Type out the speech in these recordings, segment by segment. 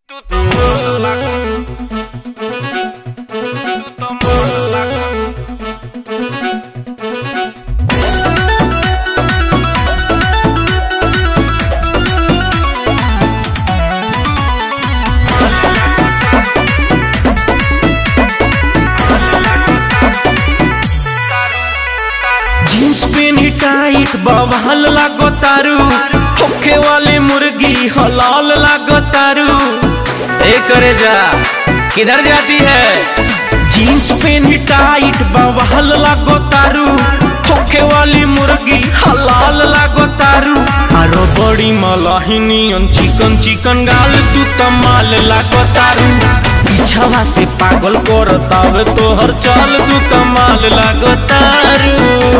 Tú tomas la Tú tomas la jeans पेनी tight बवाल लागो तारू होखे वाली मुर्गी हलाल लागो तारू ए करे जा किधर जाती है जींस पेनी टाइट बवाल लागो तारू होखे वाली मुर्गी हलाल लागो तारू आरो बड़ी मलाहिनी चिकन चिकन गाल तू तमाल लागो तारू पीछवा से पागल करतावे तोहर चाल तू कमाल लागो तारू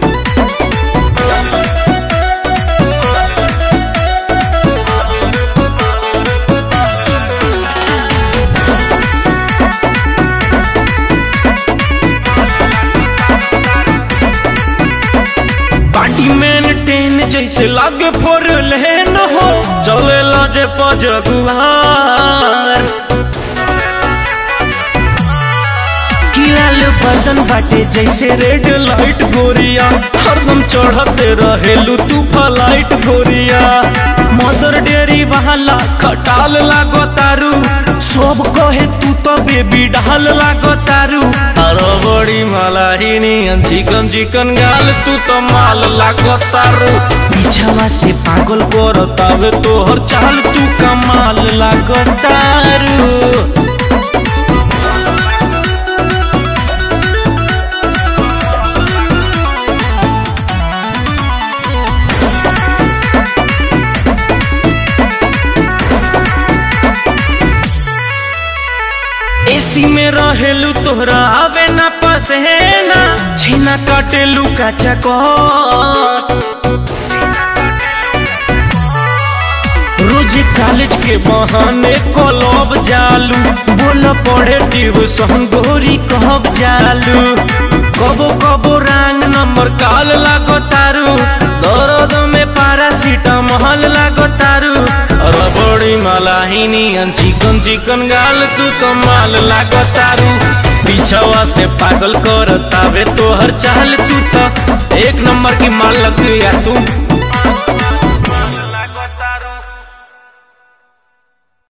पार्टी मेंटेन जैसे लागे फोर लेन हो चले लाजे पजगुहार किलाल बदन बाटे जैसे रेड लाइट गोरिया हरदम चढ़ते रहेलू तू फ्लाइट गोरिया मदर डेरी वाला खटाल लागो तारू सब कहे तू तो बेबी डाल लागो तारू अरे बड़ी मलाहिनी चिकन चिकन गाल तू तो माल लागो तारू पीछवा से पागल करतावे तोहर चाल तू कमाल लागो तारू एसी में रहेलू तोहरा आवे ना पसेना छीना काटेलू काचा को रोज कॉलेज के बहाने कलब जालू बोल पड़े ट्यूशन गोरी कहब जालू कबो कबो रंग नंबर काल लागो तारू दर्द में पारासीटामोल लागो तारू रबड़ी मलाहिनी चिकन चिकन गाल तू तो माल लागो तारू पीछवा से पागल करतावे तोहर चाल तू तो एक नंबर की माल लग गया तू